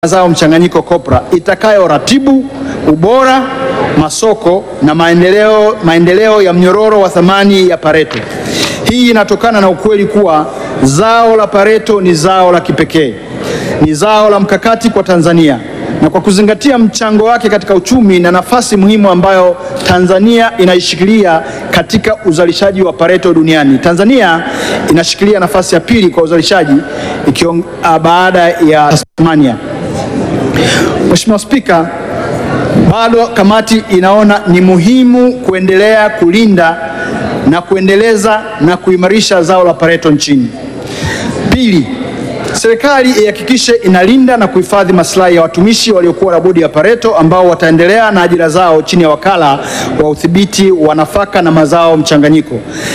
mazao mchanganyiko COPRA itakayoratibu ubora, masoko na maendeleo, maendeleo ya mnyororo wa thamani ya pareto. Hii inatokana na ukweli kuwa zao la pareto ni zao la kipekee, ni zao la mkakati kwa Tanzania na kwa kuzingatia mchango wake katika uchumi na nafasi muhimu ambayo Tanzania inaishikilia katika uzalishaji wa pareto duniani. Tanzania inashikilia nafasi ya pili kwa uzalishaji ikiong, baada ya Tasmania. Mheshimiwa Spika, bado kamati inaona ni muhimu kuendelea kulinda na kuendeleza na kuimarisha zao la pareto nchini. Pili, serikali ihakikishe inalinda na kuhifadhi maslahi ya watumishi waliokuwa na bodi ya pareto ambao wataendelea na ajira zao chini ya wakala wa udhibiti wa nafaka na mazao mchanganyiko.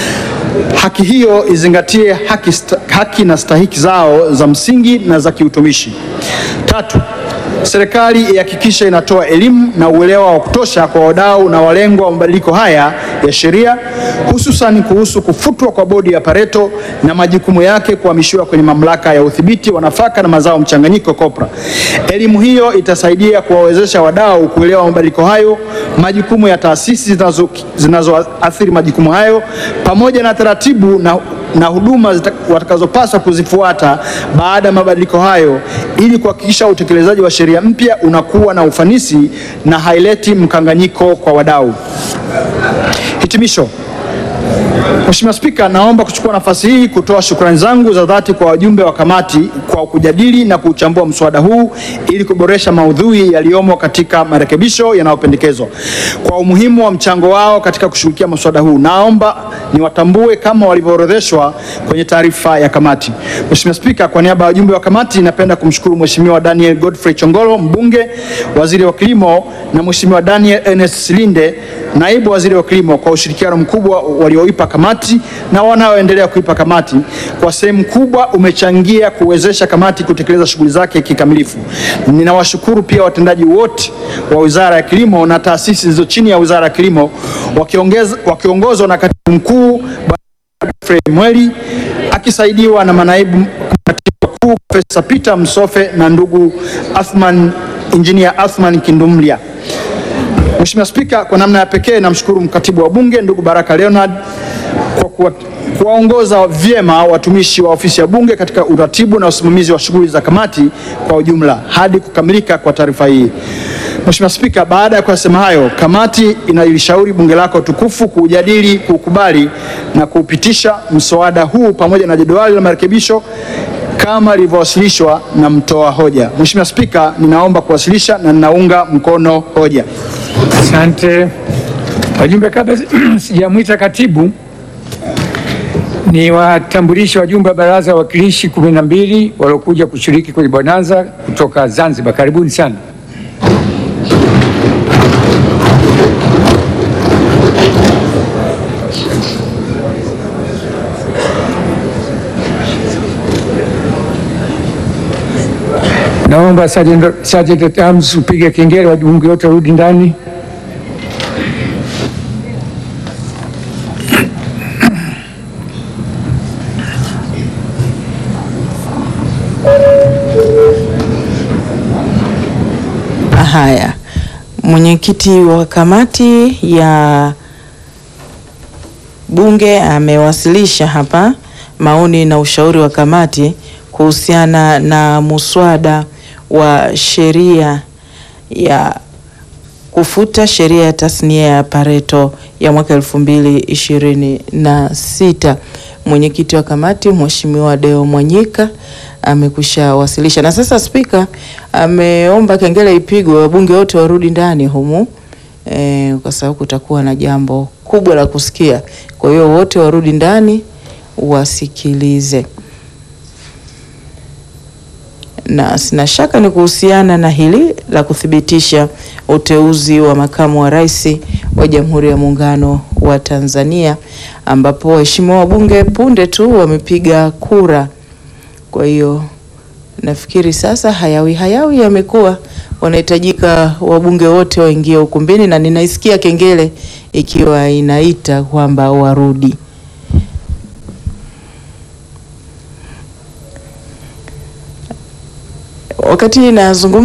Haki hiyo izingatie haki, sta, haki na stahiki zao za msingi na za kiutumishi. Tatu, serikali ihakikishe inatoa elimu na uelewa wa kutosha kwa wadau na walengwa wa mabadiliko haya ya sheria hususan kuhusu kufutwa kwa bodi ya pareto na majukumu yake kuhamishiwa kwenye mamlaka ya udhibiti wa nafaka na mazao mchanganyiko COPRA. Elimu hiyo itasaidia kuwawezesha wadau kuelewa mabadiliko hayo, majukumu ya taasisi zinazoathiri zinazo majukumu hayo pamoja na taratibu na na huduma watakazopaswa kuzifuata baada ya mabadiliko hayo ili kuhakikisha utekelezaji wa sheria mpya unakuwa na ufanisi na haileti mkanganyiko kwa wadau. Hitimisho. Mheshimiwa Spika, naomba kuchukua nafasi hii kutoa shukrani zangu za dhati kwa wajumbe wa kamati kwa kujadili na kuchambua mswada huu ili kuboresha maudhui yaliyomo katika marekebisho yanayopendekezwa. Kwa umuhimu wa mchango wao katika kushughulikia mswada huu, naomba niwatambue kama walivyoorodheshwa kwenye taarifa ya kamati. Mheshimiwa Spika, kwa niaba ya wajumbe wa kamati, napenda kumshukuru Mheshimiwa Daniel Godfrey Chongolo, mbunge, waziri wa kilimo, na Mheshimiwa Daniel Ernest Silinde, naibu waziri wa kilimo, kwa ushirikiano mkubwa walioipa kamati na wanaoendelea kuipa kamati. Kwa sehemu kubwa umechangia kuwezesha kamati kutekeleza shughuli zake kikamilifu. Ninawashukuru pia watendaji wote wa Wizara ya Kilimo na taasisi zilizo chini ya Wizara ya Kilimo wakiongozwa na katibu mkuu Godfrey Mweli akisaidiwa na manaibu katibu wakuu Profesa Peter Msofe na ndugu Athman Engineer Athman Kindumlia. Mheshimiwa Spika, kwa namna ya pekee namshukuru mkatibu wa Bunge ndugu Baraka Leonard kwa kuwaongoza vyema watumishi wa ofisi ya Bunge katika uratibu na usimamizi wa shughuli za kamati kwa ujumla hadi kukamilika kwa taarifa hii. Mheshimiwa Spika, baada ya kuyasema hayo, kamati inalishauri Bunge lako tukufu kuujadili, kuukubali na kuupitisha mswada huu pamoja na jedwali la marekebisho kama lilivyowasilishwa na mtoa hoja. Mheshimiwa Spika, ninaomba kuwasilisha na ninaunga mkono hoja. Asante wajumbe. Kabla sijamwita katibu, ni watambulishe wajumbe wa baraza ya wawakilishi kumi na mbili waliokuja kushiriki kwenye bonanza kutoka Zanzibar. Karibuni sana. Naomba Sergeant at Arms upige kengele, wajumbe wote warudi ndani. Haya, mwenyekiti wa kamati ya Bunge amewasilisha hapa maoni na ushauri wa kamati kuhusiana na muswada wa sheria ya kufuta sheria ya tasnia ya pareto ya mwaka elfu mbili ishirini na sita. Mwenyekiti wa kamati Mheshimiwa Deo Mwanyika amekwisha wasilisha, na sasa spika ameomba kengele ipigwe, wabunge wote warudi ndani humu e, kwa sababu kutakuwa na jambo kubwa la kusikia. Kwa hiyo wote warudi ndani wasikilize na sina shaka ni kuhusiana na hili la kuthibitisha uteuzi wa makamu wa rais wa Jamhuri ya Muungano wa Tanzania, ambapo waheshimiwa wabunge punde tu wamepiga kura. Kwa hiyo nafikiri sasa hayawi hayawi yamekuwa, wanahitajika wabunge wote waingie ukumbini, na ninaisikia kengele ikiwa inaita kwamba warudi. Wakati nazungumza